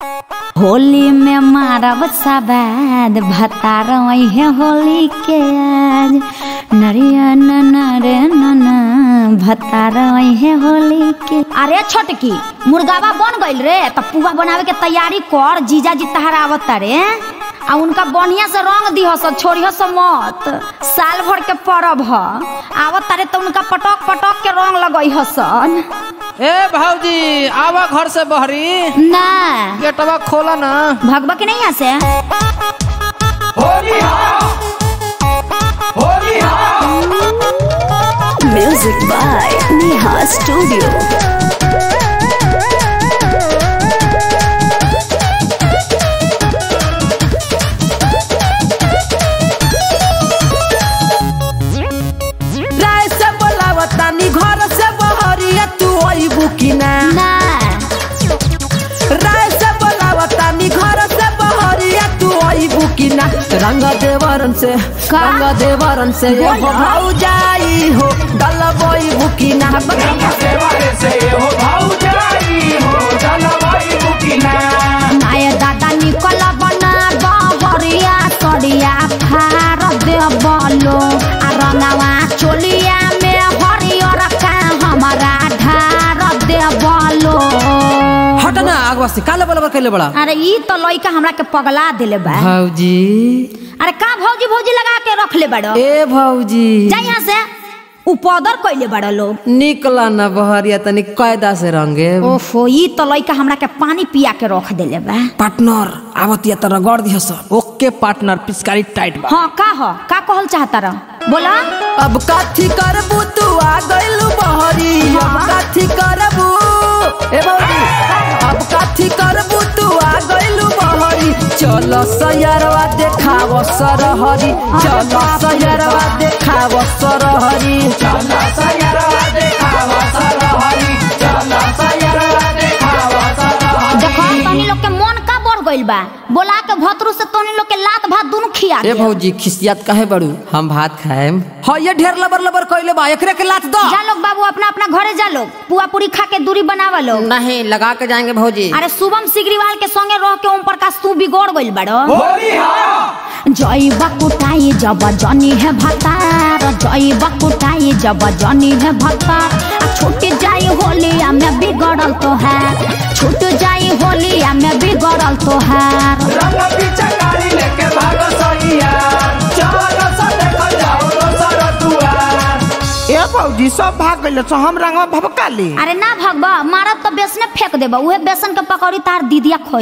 होली में मारब सबाद भतार है होली के आज नरिया नरे नना भतार है होली के अरे छोटकी मुर्गावा बन गइल रे त पुआ बनावे के तैयारी कर जीजा जी तहरा आवत रे आ उनका बढ़िया से रंग दिहस छोड़िहस मत साल भर के परब ह आवत तारे त उनका पटक पटक के रंग लगइहसन ए भाऊजी आवा घर से बहरी ना गेटवा खोला ना भगवा के नहीं यहाँ से Music by Neha Studio. राय से बोलावतानी घर से बहरिया तू अइबू कि ना ना राय से बोलावतानी घर से बहरिया तू अइबू कि ना रंग देवरन से का? रंग देवरन से ये हो बोला। भाऊ जाई हो डलबई बुकी ना माय दादा निकल बना बहरिया सड़िया फार दे बलो आ रंगावा चोलिया में हरियर का हमारा ढार दे बलो हट ना आगवा से काले बलबर कैले बड़ा अरे ई तो लइका हमरा के पगला देले बा भाऊजी अरे का भौजी भौजी लगा के रख ले बड़ो ए भाऊजी जा यहाँ से उपदर कइले बड़ा लोग निकला ना बहरिया तनी कायदा से रंगे ओफो ई तो लइका हमरा के पानी पिया के रख देले बा पार्टनर आवतिया त रगड़ दिहस ओके पार्टनर पिचकारी टाइट बा हाँ का हो का कहल चाहता रह बोला अब कथी करबू तू आ गइलू बहरी अब कथी करबू ए बहरी अब कथी करबू तू आ गइलू बहरी चलो सयरवा देखाव सरहरी चलो सयरवा देखाव सरहरी चलो सयरवा देखाव सरहरी चलो सयरवा देखाव सरहरी देखो तनी लोग के मन का बढ़ गइल बा बोला के भतरू से तनी लोग के लात भात दोनों खिया ए दे भौजी खिसियत काहे बड़ू हम भात खाएम हाँ ये ढेर लबर लबर कइले बा एकरे के लात दो जा लोग बाबू अपना अपना घरे जा लोग पुआ पूरी खा के दूरी बनावा लोग नहीं लगा के जाएंगे भौजी अरे शुभम सिगरीवाल के संगे रह के ओम प्रकाश तू बिगड़ गइल बड़ो जय बकुटाई जब जनी है भतार जय बकुटाई जब जनी है भतार आ छूट जाई होलिया में बिगड़ल तो है छूट जाई होलिया में बिगड़ल तो है ए भौजी सब भाग गइल छ हम रंगवा भभकाली अरे ना भगवा मारत तो बेसने फेंक देबा उहे बेसन के पकौड़ी तार दीदिया खो